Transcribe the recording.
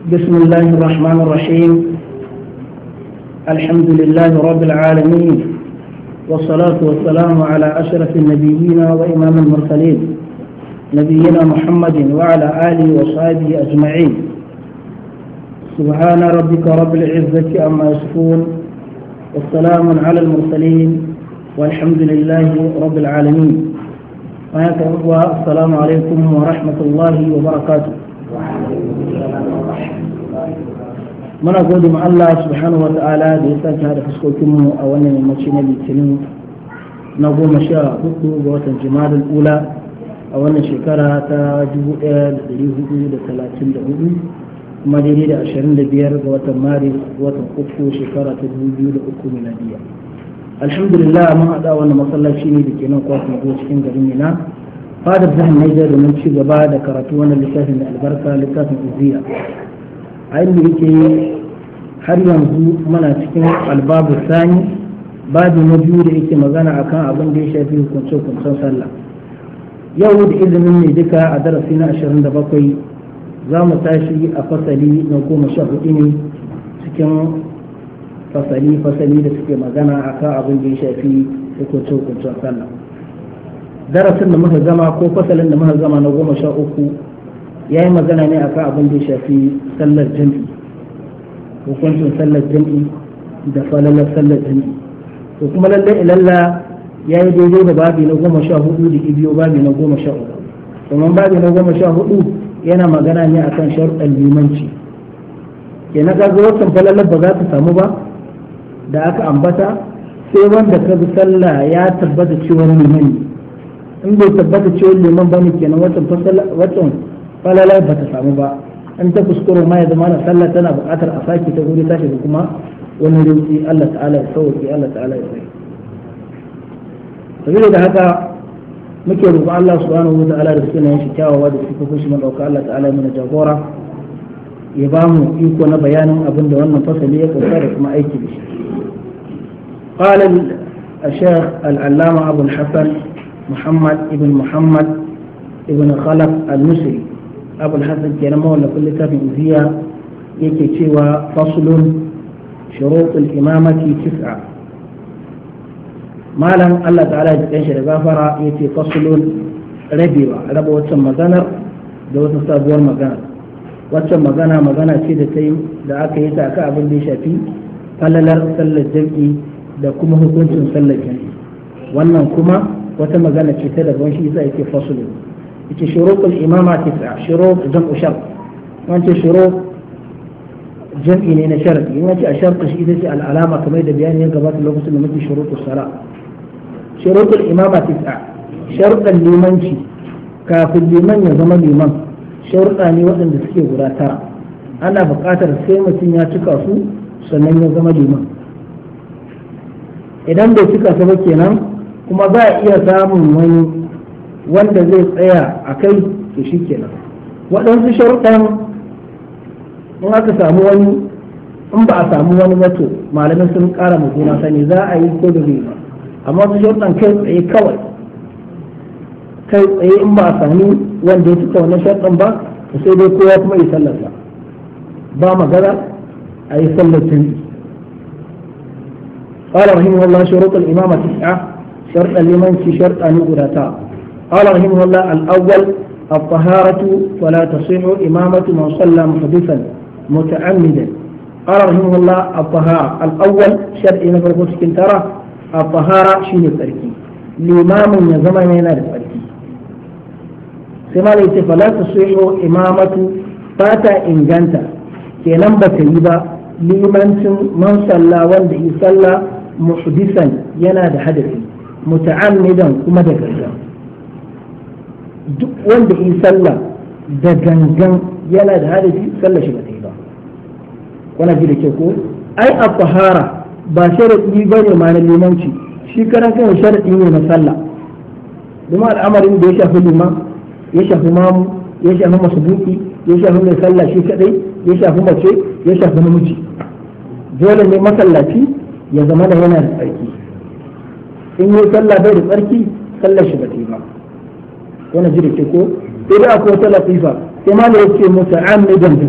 بسم الله الرحمن الرحيم الحمد لله رب العالمين والصلاة والسلام على أشرف النبيين وإمام المرسلين نبينا محمد وعلى آله وصحبه أجمعين سبحان ربك رب العزة عما يصفون والسلام على المرسلين والحمد لله رب العالمين السلام عليكم ورحمة الله وبركاته muna gode ma Allah subhanahu wata'ala da ya sake da fuskokinmu a wannan yammaci na litinin na goma sha hudu ga watan jimadul ula a wannan shekara ta 1434 kuma daidai da 25 ga watan maris watan uku shekara ta 2003 miladiya alhamdulillah mun haɗa wannan masallaci ne da ke nan kwakwun ko cikin garin mina fadar jihar Niger domin ci gaba da karatu wannan littafin da albarka littafin uziya a inda yake har yanzu muna cikin albabu sani babu na biyu da yake magana akan abin da ya shafi hukunce-hukuncen sallah yau da izinin ne duka a darasi na 27 za mu tashi a fasali na goma sha hudu ne cikin fasali-fasali da suke magana akan abin da ya shafi hukunce-hukuncen sallah darasin da muka gama ko fasalin da muka gama na goma sha uku ya yi magana ne akan abin da ya shafi sallar jam'i hukuncin sallar jam'i da falalar sallar jam'i to kuma lallai ilalla ya yi daidai da babi na goma sha hudu da ibiyo babi na goma sha uku domin babi na goma sha hudu yana magana ne akan sharuɗan limanci ke na kaga wancan falalar ba za ta samu ba da aka ambata sai wanda ka bi sallah ya tabbata cewa liman in bai tabbata cewa liman bane kenan wancan falalar ba ta samu ba an ta kuskure ma ya zama na sallah tana buƙatar a sake ta guri tashi da kuma wani rinci Allah ta'ala ya sauki Allah ta'ala ya sai sabida da haka muke roƙon Allah subhanahu wa ta'ala da sunan shi kyawawa da suka fushi mun dauka Allah ta'ala ya mana jagora ya ba mu iko na bayanin abin da wannan fasali ya kauta da kuma aiki da shi قال الشيخ العلامة أبو الحسن محمد ابن محمد ابن خلف المصري أبو الحسن كان مولى كل كتاب أوزية يكي تشوى فصل شروط الإمامة تسعة ما لم الله تعالى يتنشر غافرة يتي فصل ربيوة ربو وتسمى مغانا da wata sabuwar magana waccan magana magana ce da ta yi da aka yi ta aka abin da ya shafi falalar sallar jam'i da kuma hukuncin sallar jam'i wannan kuma wata magana ce ta daban shi yasa yake fasulu yace shurutul imama tis'a shurut jam'u shart wance shurut jam'i ne na sharadi in wace a sharti shi ita ce al'alama kamar da bayani ya gabata lokacin da muke shurutus sala shurutul imama tis'a sharuɗan limanci kafin liman ya zama liman sharuɗa ne waɗanda suke guda tara ana buƙatar sai mutum ya cika su sannan ya zama liman idan bai cika su ba kenan kuma za a iya samun wani wanda zai tsaya a kai to shi kenan waɗansu sharuɗan in aka samu wani in ba a samu wani wato malamai sun ƙara juna sani za a yi ko da zai ba amma wasu sharuɗan kai tsaye kawai kai tsaye in ba a sami wanda ya cika wannan sharuɗan ba to sai dai kowa kuma yi sallarsa ba magana a yi sallar tuni قال رحمه الله شروط الإمامة تسعة شرط لمن في شرط أن يقراتا قال رحمه الله الأول الطهارة ولا تصح إمامة من صلى محدثا متعمدا قال رحمه الله الطهارة الأول شرط نفر مسكن ترى الطهارة شين التركي الإمام يزمن هنا التركي سما ليس فلا تصح إمامة فاتا إن جنت كينام بتيبا لمن من صلى وند صلى محدثا ينادى حدثي muta'ammidan kuma da gangan duk wanda yi sallah da gangan yana da hadisi sallah shi ba ta yi ba wannan ji da ke ko ai a tahara ba sharadi ba ne ma na limanci shi karan kan sharadi ne na sallah kuma al'amarin da ya shafi liman ya shafi mamu ya shafi masubuki ya shafi mai sallah shi kadai ya shafi mace ya shafi namiji dole ne masallaci ya zama da yana da tsarki in yi sallah bai da tsarki sallar shi ba ta yi ba wani ji da ke ko sai dai akwai wata latifa sai ma da yake mutu amidan